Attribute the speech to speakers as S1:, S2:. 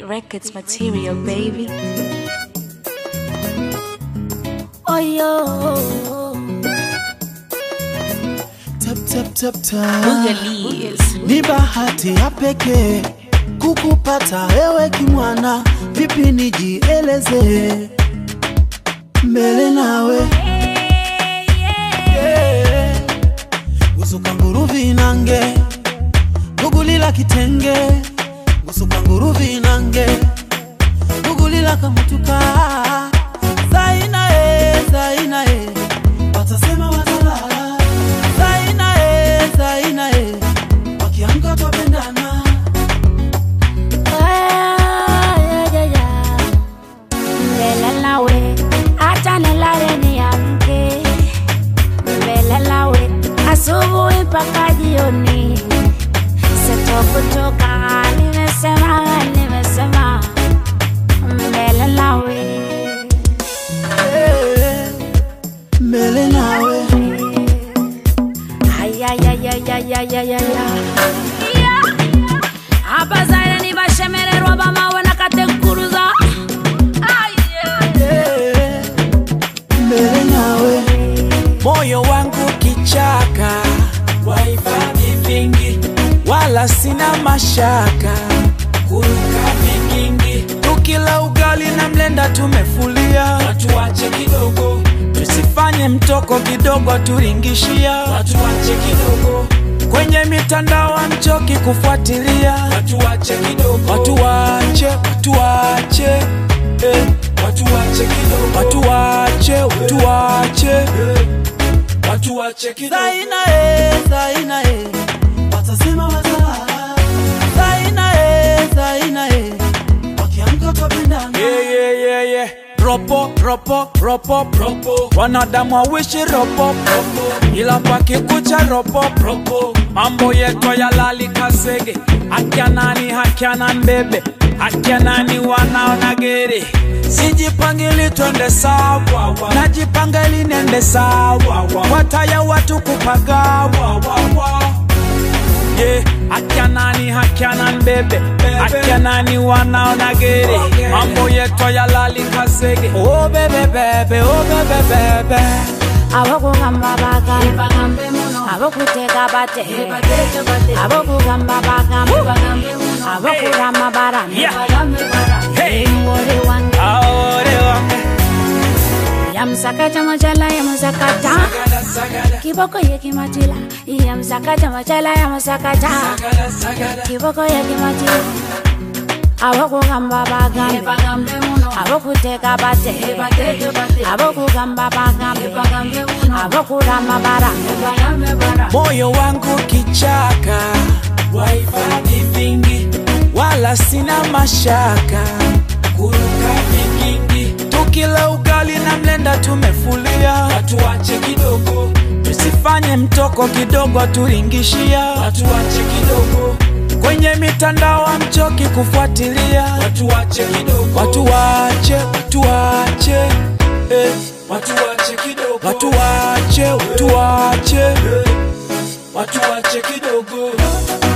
S1: Records material, baby.
S2: Oh yo,
S3: Tap, tap, tap, tap.
S1: Boogalies.
S3: Ni bahati ya pekee kukupata wewe kimwana, vipi nijieleze mbele nawe yeah. Gusuka nguru vinange gugulila kitenge gusuka nguru vinange gugulila kamutuka zaina e zaina e watasema watalala zaina e zaina e wakiamka twapendana
S2: yeah, yeah, yeah. Mbele nawe, acha nilale niamke. Mbele nawe, asubuhi mpaka jioni. Sitokuchoka, nimesema, nimesema. Mbele nawe.
S3: Eh, mbele nawe
S2: Ay, ay, ay, ay, ay, ay, ay, ay, ay. abazaire nibashemererwa bamawe nakatenkuruza Ay, yeah.
S3: Eh, mbele nawe
S4: moyo wangu kichaka, wahifadhi vingi, wala sina mashaka, kuruka vigingi, tukila ugali na mlenda tumefulia, watu wache kidogo, tusifanye mtoko kidogo, turingishia, watu wache kidogo kwenye mitandao amchoki kufuatilia, watu wache kidogo, watu wache, watu wache eh. Watu wache kidogo, watu wache, watu wache eh. Watu wache kidogo.
S3: zaina e zaina e watasema watalala zaina e zaina e wakiamka twapendana
S4: Yeah, yeah, yeah, yeah. Ropo, ropo, ropo, ropo. Wanadamu wawishi ropo, ropo. Ila pakikucha ropo, ropo. Mambo yetu ya lali kasege. Akia nani, hakia nani bebe. Akia nani wanaona gere. Sijipangili twende sawa, najipanga ili nende sawa. Wataya watu kupagawa, yeah. Akia nani hakia nani bebe akia nani wanaona gere mambo yetu ya lali kasege oh bebe bebe oh bebe bebe
S2: abokugamba bagambe abokuteka bate abokugamba bagambe abokurama barame
S4: hey
S2: ngori wange
S4: aore wange
S2: yamsakaja majala yamusakata
S4: sagada sagada
S2: kiboko yekimatila yamsakaja majala yamusakata
S4: sagada sagada
S2: kiboko yekimatila abokugamba bagambe abokuteka bate abokugamba bagambe abokurama barame
S4: moyo wangu kichaka wahifadhi vingi wala sina mashaka kuruka vigingi tukila ugali na mlenda tumefulia watu wache kidogo tusifanye mtoko kidogo turingishia watu wache kidogo kwenye mitandao amchoki kufuatilia watu wache kidogo watu wache watu wache eh. watu wache kidogo watu wache watu wache eh. watu wache kidogo